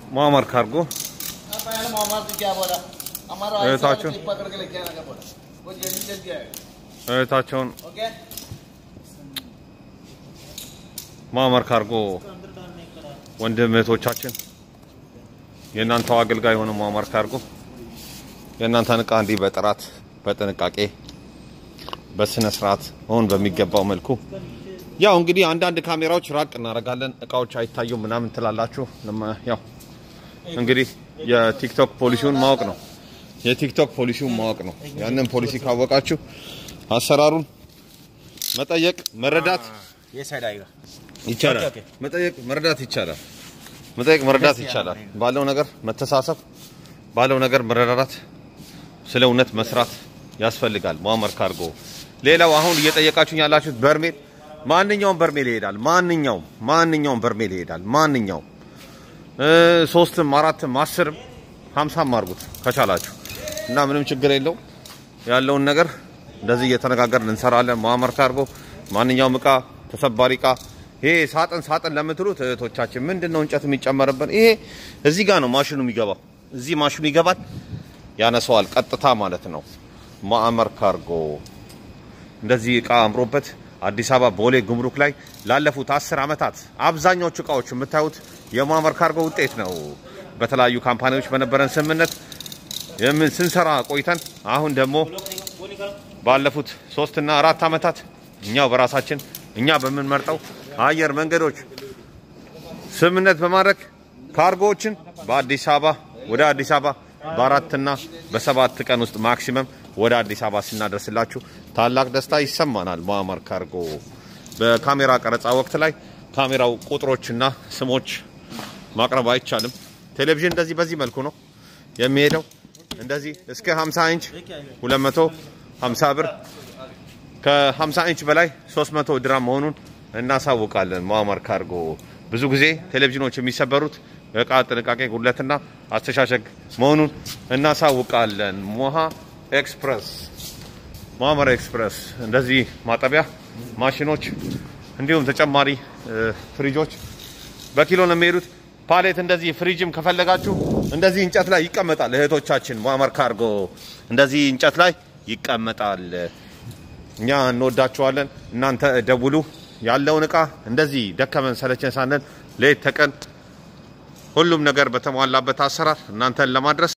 मुआमर कार्गो पहले मोहम्मद से क्या बोला हमारा ये ऐसा साचो। क्लिप पकड़ के लेके आने का बोला वो जल्दी जल्दी आएगा እህታቸውን ओके ሙአመር ካርጎ ወንድም እህቶቻችን የእናንተው አገልጋይ የሆነ ሙአመር ካርጎ የእናንተን እቃ እንዲህ በጥራት በጥንቃቄ በስነ ስርዓት መሆን በሚገባው መልኩ ያው እንግዲህ አንዳንድ ካሜራዎች ራቅ እናደርጋለን፣ እቃዎች አይታዩም ምናምን ትላላችሁ። ለማ- ያው እንግዲህ የቲክቶክ ፖሊሲውን ማወቅ ነው። የቲክቶክ ፖሊሲውን ማወቅ ነው። ያንን ፖሊሲ ካወቃችሁ አሰራሩን መጠየቅ መረዳት ये साइड आएगा ይቻላል። ኦኬ፣ ኦኬ። መጠየቅ መረዳት ይቻላል። መጠየቅ መረዳት ይቻላል። ባለው ነገር መተሳሰብ፣ ባለው ነገር መረዳዳት፣ ስለ እውነት መስራት ያስፈልጋል። ሙአመር ካርጎ። ሌላው አሁን እየጠየቃችሁኝ ያላችሁት በርሜል፣ ማንኛውም በርሜል ይሄዳል። ማንኛውም ማንኛውም በርሜል ይሄዳል። ማንኛውም እ ሶስትም አራትም አስርም ሀምሳም አድርጉት ከቻላችሁ እና ምንም ችግር የለው ያለውን ነገር እንደዚህ እየተነጋገርን እንሰራለን። ሙአመር ካርጎ ማንኛውም እቃ ተሰባሪ እቃ ይሄ ሳጥን ሳጥን ለምትሉት እህቶቻችን ምንድን ነው እንጨት የሚጨመርበት? ይሄ እዚህ ጋር ነው ማሽኑ የሚገባው። እዚህ ማሽኑ ይገባል፣ ያነሰዋል ቀጥታ ማለት ነው። ሙአመር ካርጎ እንደዚህ እቃ አምሮበት አዲስ አበባ ቦሌ ጉምሩክ ላይ ላለፉት አስር ዓመታት አብዛኛዎቹ እቃዎች የምታዩት የሙአመር ካርጎ ውጤት ነው። በተለያዩ ካምፓኒዎች በነበረን ስምምነት የምን ስንሰራ ቆይተን አሁን ደግሞ ባለፉት ሶስትና አራት ዓመታት እኛው በራሳችን እኛ በምንመርጠው አየር መንገዶች ስምምነት በማድረግ ካርጎዎችን በአዲስ አበባ ወደ አዲስ አበባ በአራትና በሰባት ቀን ውስጥ ማክሲመም ወደ አዲስ አበባ ስናደርስላችሁ ታላቅ ደስታ ይሰማናል። ሙአመር ካርጎ በካሜራ ቀረጻ ወቅት ላይ ካሜራው ቁጥሮችና ስሞች ማቅረብ አይቻልም። ቴሌቪዥን እንደዚህ በዚህ መልኩ ነው የሚሄደው። እንደዚህ እስከ 50 ኢንች 250 ብር ከ50 ኢንች በላይ 300 ድራም መሆኑን እናሳውቃለን። ሙአመር ካርጎ ብዙ ጊዜ ቴሌቪዥኖች የሚሰበሩት እቃ ጥንቃቄ ጉድለትና አስተሻሸግ መሆኑን እናሳውቃለን። ሞሃ ኤክስፕረስ ሙአመር ኤክስፕረስ እንደዚህ ማጠቢያ ማሽኖች እንዲሁም ተጨማሪ እ፣ ፍሪጆች በኪሎ ነው የሚሄዱት። ፓሌት እንደዚህ ፍሪጅም ከፈለጋችሁ እንደዚህ እንጨት ላይ ይቀመጣል። እህቶቻችን ሙአመር ካርጎ እንደዚህ እንጨት ላይ ይቀመጣል። እኛ እንወዳችኋለን። እናንተ ደውሉ። ያለውን እቃ እንደዚህ ደከመን ሰለቸን ሳንል ሌት ተቀን ሁሉም ነገር በተሟላበት አሰራር እናንተን ለማድረስ